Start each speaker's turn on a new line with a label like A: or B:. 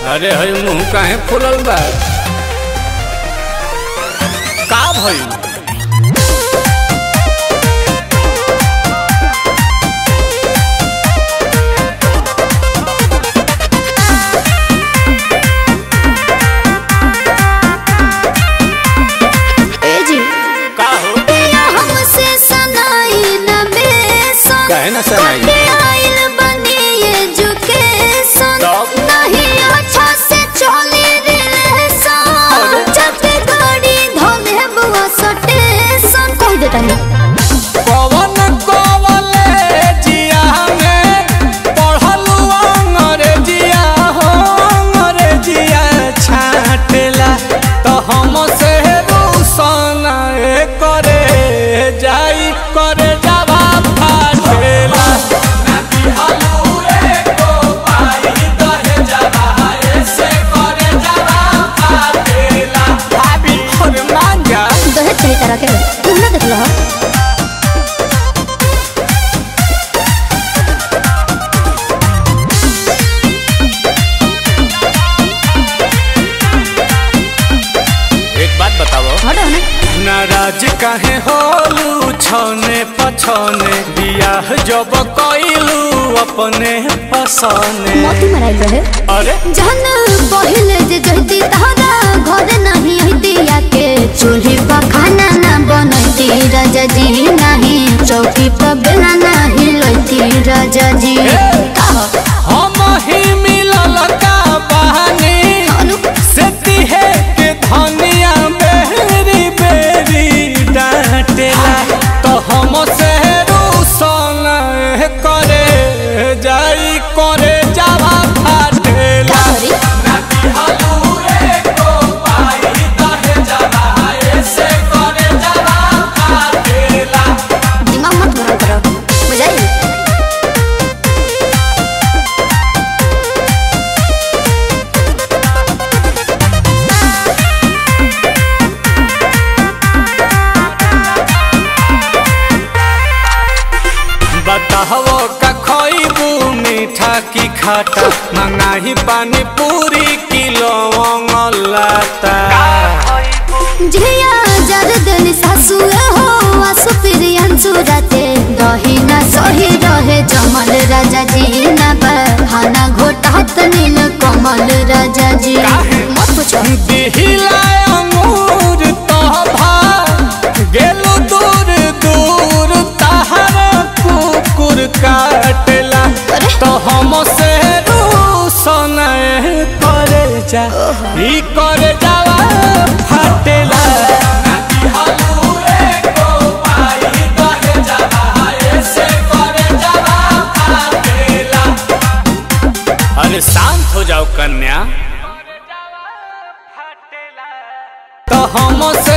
A: अरे हई मुंह काहे फुलल बा का भइल
B: ए जी
A: का हो
B: पिया हमसे सनाई न बेसन
A: काहे ना सनाई?
B: कटे आइल बनी एजुकेशन
A: तब?
B: नहीं अच्छा से चली रिलेशन जब गाड़ी धोले बुआ सटेशन कह देता है
A: पवन कॉलेजिया में पढ़लू अंग्रेजिया हो अंग्रेजिया छाटेला तो हम से रूसन करे जाई करे जावा फाटेला भाभी और मांगा
B: दहेज सही तरह के तुम ना देख लो
A: एक बात बताओ
B: हटो ना
A: नाराज काहे होलू छने पछने बियाह जब कइलू अपने पसने
B: मोती मराइल रहे
A: अरे
B: जहन पहिले जे जहती तहरा घर नहीं हती के चूल्ही पर खाना ना बनती राजा जी नहीं चौकी पर बेला नहीं लती राजा जी
A: हम ही मिलल का बहानी
B: अनु
A: से तिहे के धनिया बेरी बेरी डांटेला तो हम से रूसन करे जाई करे जावा फाटेला
B: सॉरी दिमाग मत गरम करो बुझाई
A: बताहो का खइबू मीठा की खाटा मंगाही पानी पूरी किलो लाता
B: झिया जर दिन सासु हो आसु प्रियन सुरते दही ना सही रहे जमल राजा जी ना बहाना घोटात नील कमल राजा जी मत पूछो
A: दिहिला अंगूर तोभा गेलु दूर दूर तहर कुकुर काटेला
B: अरे।
A: तो हम से रूसन करे जा ई करे जावा फाटेला अरे शांत हो जाओ कन्या तो हम से